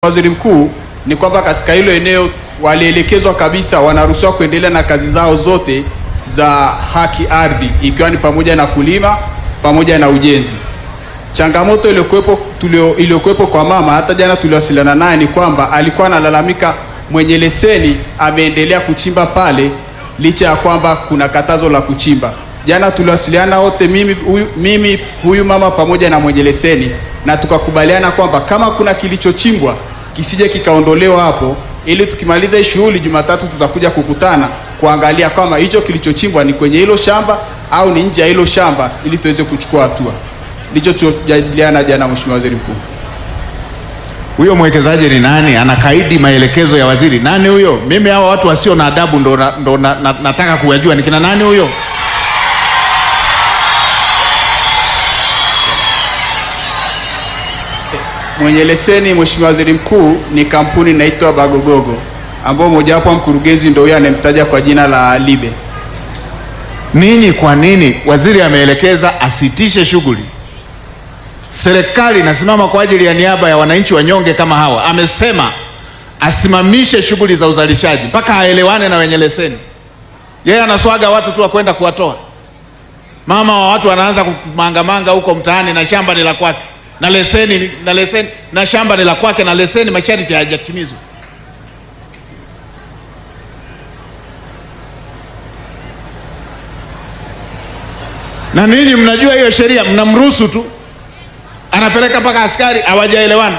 Waziri Mkuu, ni kwamba katika hilo eneo walielekezwa kabisa wanaruhusiwa kuendelea na kazi zao zote za haki ardhi, ikiwa ni pamoja na kulima pamoja na ujenzi. Changamoto iliyokuwepo tulio iliyokuwepo kwa mama, hata jana tuliwasiliana naye, ni kwamba alikuwa analalamika mwenye leseni ameendelea kuchimba pale licha ya kwamba kuna katazo la kuchimba. Jana tuliwasiliana wote, mimi huyu, mimi huyu mama pamoja na mwenye leseni, na tukakubaliana kwamba kama kuna kilichochimbwa kisije kikaondolewa hapo, ili tukimaliza hii shughuli Jumatatu tutakuja kukutana kuangalia kama hicho kilichochimbwa ni kwenye hilo shamba au ni nje ya hilo shamba, ili tuweze kuchukua hatua. Ndicho tulichojadiliana jana, Mheshimiwa Waziri Mkuu. Huyo mwekezaji ni nani? Anakaidi maelekezo ya waziri? Nani huyo? Mimi hawa watu wasio na adabu ndo, na, ndo na, na, nataka kuyajua ni kina nani huyo? Mwenye leseni Mheshimiwa Waziri Mkuu ni kampuni inaitwa Bagogogo ambao mojawapo wa mkurugenzi ndio huyo anemtaja kwa jina la Libe. Ninyi kwa nini waziri ameelekeza asitishe shughuli? Serikali inasimama kwa ajili ya niaba ya wananchi wanyonge kama hawa. Amesema asimamishe shughuli za uzalishaji mpaka aelewane na wenye leseni. Yeye anaswaga watu tu wakwenda kuwatoa. Mama wa watu anaanza kumangamanga huko mtaani na shamba ni la kwake na leseni na leseni na shamba ni la kwake na leseni masharti hayajatimizwa. Na ninyi mnajua hiyo sheria, mnamruhusu tu, anapeleka mpaka askari, hawajaelewana.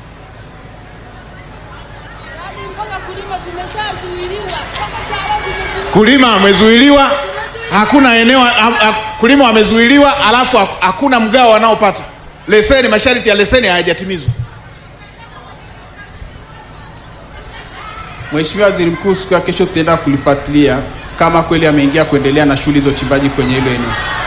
Yaani mpaka kulima tumeshazuiliwa, mpaka TARA tumezuiliwa. Kulima amezuiliwa, hakuna eneo ha, ha, kulima wamezuiliwa, alafu ha- hakuna mgao wanaopata. Leseni, masharti ya leseni hayajatimizwa. Mheshimiwa Waziri Mkuu, siku ya kesho tutaenda kulifuatilia kama kweli ameingia kuendelea na shughuli za uchimbaji kwenye hilo eneo.